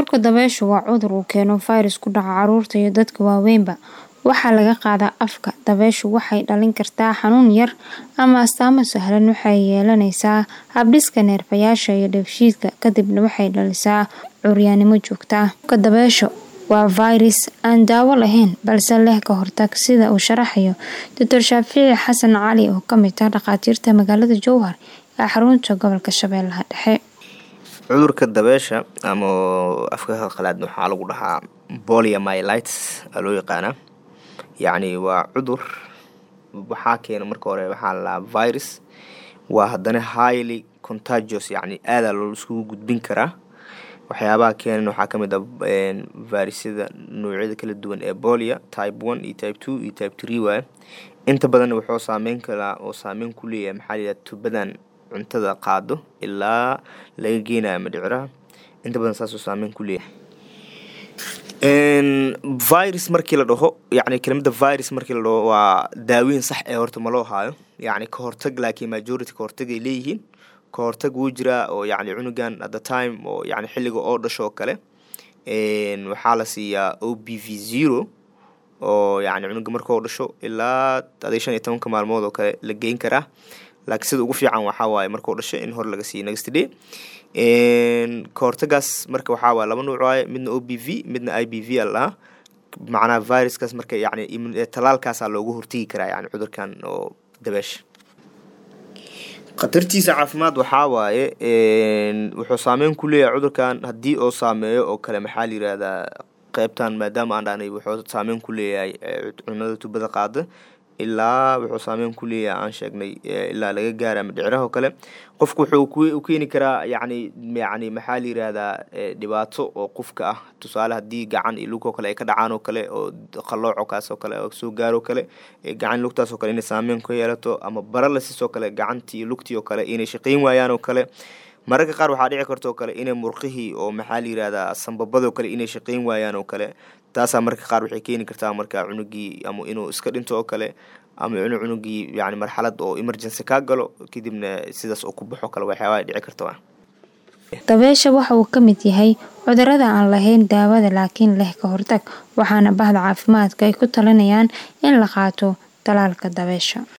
Cudurka dabayshu waa cudur uu keeno fayras ku dhaca carruurta iyo dadka waaweynba. Waxaa laga qaadaa afka. Dabayshu waxay dhalin kartaa xanuun yar ama astaamo sahlan waxay yeelanaysaa habdhiska neerfayaasha iyo dheefshiidka, kadibna waxay dhalisaa curyaannimo joogto ah. Cudurka dabayshu waa fayras aan daawo lahayn balse leh ka hortag, sida uu sharaxayo Dr. Shaafici Xasan Cali oo ka mid ah dhakhaatiirta magaalada Jowhar ee xarunta gobolka Shabeellaha Dhexe. Cudurka dabaysha ama afka qalaad waxaa lagu dhahaa poliomyelitis aa loo yaqaanaa yacni waa cudur waxaa keena marka hore waxaa la dhahaa virus waa haddana highly contagious yacni aadaa loo iskugu gudbin karaa waxyaabaha keenan waxaa ka mid ah fayrasyada noocyada kala duwan ee bolia type one iyo type two iyo type three waaye inta badanna wuxuu saameyn karaa oo saameyn ku leeyahay maxaa la yidhaha tubadan cuntada qaado ilaa laga geenayo madhiciraha inta badan saasuu saameyn ku leeyahay virus markii la dhaho yacni kelimada virus markii la dhaho waa daaweyn sax ee horta ma loo haayo yacni ka hortag laakiin majority ka hortag ay leeyihiin ka hortag wuu jiraa oo yacni cunugan at the time oo yacni xilliga oo dhasho oo kale waxaa la siiyaa o b v zero oo yacni cunuga markuu dhasho ilaa adii shan iyo tobanka maalmood oo kale la geyn karaa laakiin sida ugu fiican waxaa waaye markuu dhasho in hore laga siiyo next day ka hortagaas marka waxaa waaye laba nuuc waaye midna o b v midna i b v a lahaa macnaha viruskaas marka yacni talaalkaasaa loogu hortegi karaa yacni cudurkan oo dabeesha khatartiisa caafimaad waxaa waaye wuxuu saameyn ku leeyahay cudurkan haddii oo saameeyo oo kale maxaa la yirahdaa qeybtan maadaama aan dhahnay wuxuu saameyn ku leeyahay cunada tubada qaada ilaa wuxuu saameyn ku leeyahay aan sheegnay ilaa laga gaara madhiciraha oo kale qofku wuxuu u keeni karaa yacni yacni maxaa la yirahdaa dhibaato oo qofka ah tusaale haddii gacan iyo lug oo kale ay ka dhacaan oo kale oo qalooco kaas oo kale oo soo gaaro kale gacan lugtaas oo kale inay saameyn ku yeelato ama baralasis oo kale gacantii iyo lugtii oo kale inay shaqeyn waayaan oo kale mararka qaar waxaa dhici karta oo kale inay murqihii oo maxaa la yirahdaa sambabadoo kale inay shaqeyn waayaan oo kale taasaa mararka qaar waxay keeni kartaa marka cunugii ama inuu iska dhinto oo kale ama inuu cunugii yani marxalad oo emergency kaa galo kadibna sidaas oo ku baxo kale waxyaabaha dhici karta dabeysha waxa uu ka mid yahay cudurada aan lahayn daawada laakiin leh ka hortag waxaana bahda caafimaadka ay ku talinayaan in la qaato talaalka dabeysha